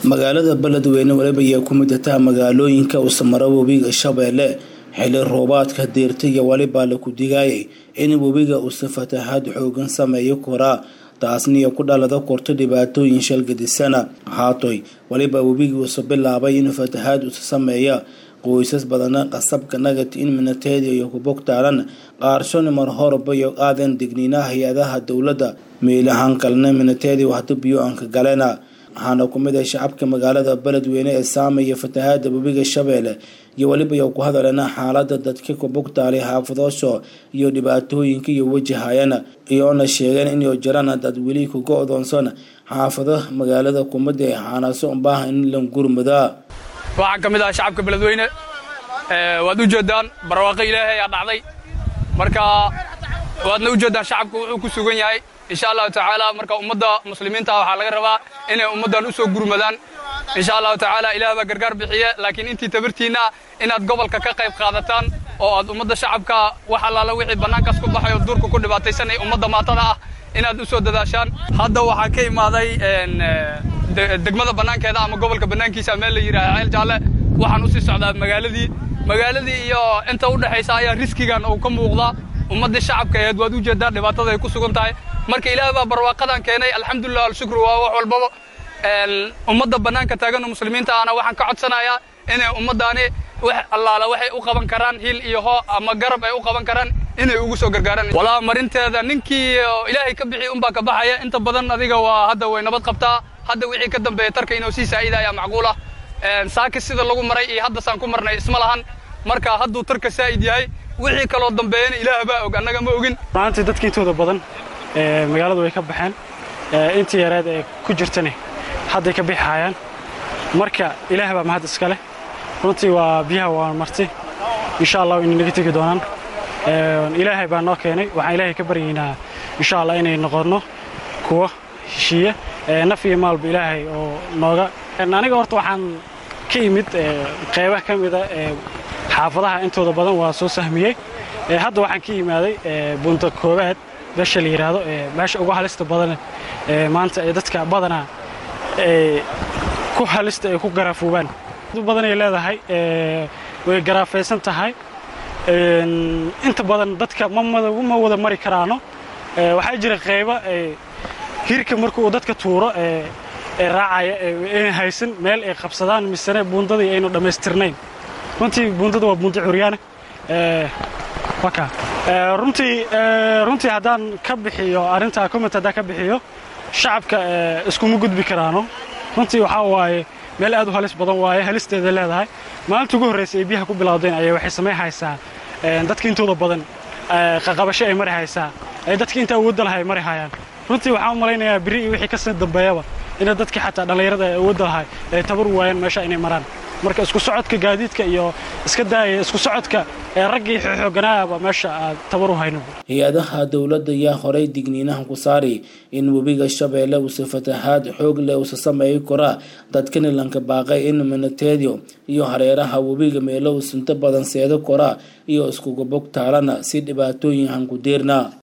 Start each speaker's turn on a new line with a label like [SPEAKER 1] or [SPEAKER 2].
[SPEAKER 1] magaalada beledweyne waliba ayaa ku mid ataa magaalooyinka uu samaro webiga shabeelle xili roobaadka deerta iyo waliba laku digaayay in webiga uusa fatahaad xoogan sameeyo koraa taasniyo ku dhalada korto dhibaatooyin shalgadisana haatoy waliba webigii uusa bilaabay inuu fatahaad usa sameeya qoysas badana qasabka nagati in minateedi iyo kubogtaalan qaarshoni mar horba iyo aadan digniinaha hay-adaha dowladda meelahan kalena minateedi wahda biyo aanka galena waxaana ku mid ah shacabka magaalada beledweyne ee saamaya fatahaada webiga shabeelle iyo weliba iyo ku hadalena xaalada dadka kubugtaalay xaafadoosho iyo dhibaatooyinka iyo wajahayana iyoona sheegeen inay jiraan dad weli kuga odoonsan xaafado magaalada kumada ee xaanaso unbaaha in la gurmadaa
[SPEAKER 2] waxaan ka mid ah shacabka beledweyne waad u jeedaan barwaaqo ilaahay ayaa dhacday marka waadna u jeedaan shacabku wuxuu ku sugan yahay insha allahu tacaala marka ummadda muslimiinta waxaa laga rabaa inay ummaddan u soo gurmadaan insha allahu tacaala ilaah baa gargaar bixiye laakiin intii tabartiinna inaad gobolka ka qayb qaadataan oo aad ummadda shacabka wax allaala wixii bannaankaas ku baxay oo duurka ku dhibaataysanay ummadda maatada ah inaad u soo dadaashaan hadda waxaa ka imaaday degmada bannaankeeda ama gobolka bannaankiisa meel la yidhaaha ceel jaalle waxaan usii socdaa magaaladii magaaladii iyo inta u dhexaysa ayaa riskigan uu ka muuqdaa ummaddii shacabka aheed waad u jeedaa dhibaatada ay ku sugan tahay marka ilaah baa barwaaqadan keenay alxamdulilah alshukru waa wax walbaba ummadda bannaanka taagan oo muslimiinta ahna waxaan ka codsanayaa inay ummaddaani wax allaala waxay u qaban karaan hil iyo hoo ama garab ay u qaban karaan inay ugu soo gargaaraan walaa marinteeda ninkii ilaahay ka bixi unbaa ka baxaya inta badan adiga waa hadda way nabad qabtaa hadda wixii ka dambeeya tarka inuu sii saa'ida ayaa macquul ah saaki sida lagu maray iyo hadda saan ku marnay isma lahan marka hadduu tarka saa'id yahay wixii kaloo dambeeyana ilaah baa og annaga ma ogin
[SPEAKER 3] maanta dadka intooda badan magaaladu way ka baxeen intii yareed ee ku jirtani hadday ka bixi hayaan marka ilaah baa mahad iska leh runtii waa biyaha waa marti insha allah inay naga tegi doonaan ilaahay baa noo keenay waxaan ilaahay ka baryaynaa insha allah inay noqonno kuwa heshiiya naf iyo maalba ilaahay oo nooga aniga horta waxaan ka imid qaybaha ka mida xaafadaha intooda badan waa soo sahmiyey hadda waxaan ka yimaaday bunta koobaad meesha la yidhaahdo meesha ugu halista badan maanta ee dadka badanaa ku halista ay ku garaafoobaan badanay leedahay way garaafaysan tahay inta badan dadka ma wada mari karaano waxaa jira qayba hirka marka uu dadka tuuro ee raacaya ayna haysan meel ay qabsadaan misene buundadii aynu dhammaystirnayn runtii buundada waa buunda curyaane runtii runtii haddaan ka bixiyo arrintaa comment haddaan ka bixiyo shacabka iskuma gudbi karaano runtii waxaa waaye meel aad u halis badan waaye halisteeda leedahay maalinta ugu horraysa ay biyaha ku bilowdeen ayaa waxay samay haysaa dadka intooda badan qaqabasho ay mari haysaa dadka inta awoodda lahay ay mari hayaan runtii waxaan u malaynayaa biri iyo wixii kasii dambeeyaba ina dadka xataa dhallinyarada ay awoodda lahay ay tabar waayaan meesha inay maraan marka isku socodka gaadiidka iyo iska daaya isku socodka ee raggii xooganaaba meesha aad tabar u hayno
[SPEAKER 1] hay-adaha dowladda ayaa horay digniinaha ku saari in webiga shabeelle uusa fatahaad xoog leh uusa sameeyi koraa dadkani lanka baaqay in minateedio iyo hareeraha webiga meelo uusinto badan seedo koraa iyo iskuga bog taalana si dhibaatooyin hanku diirna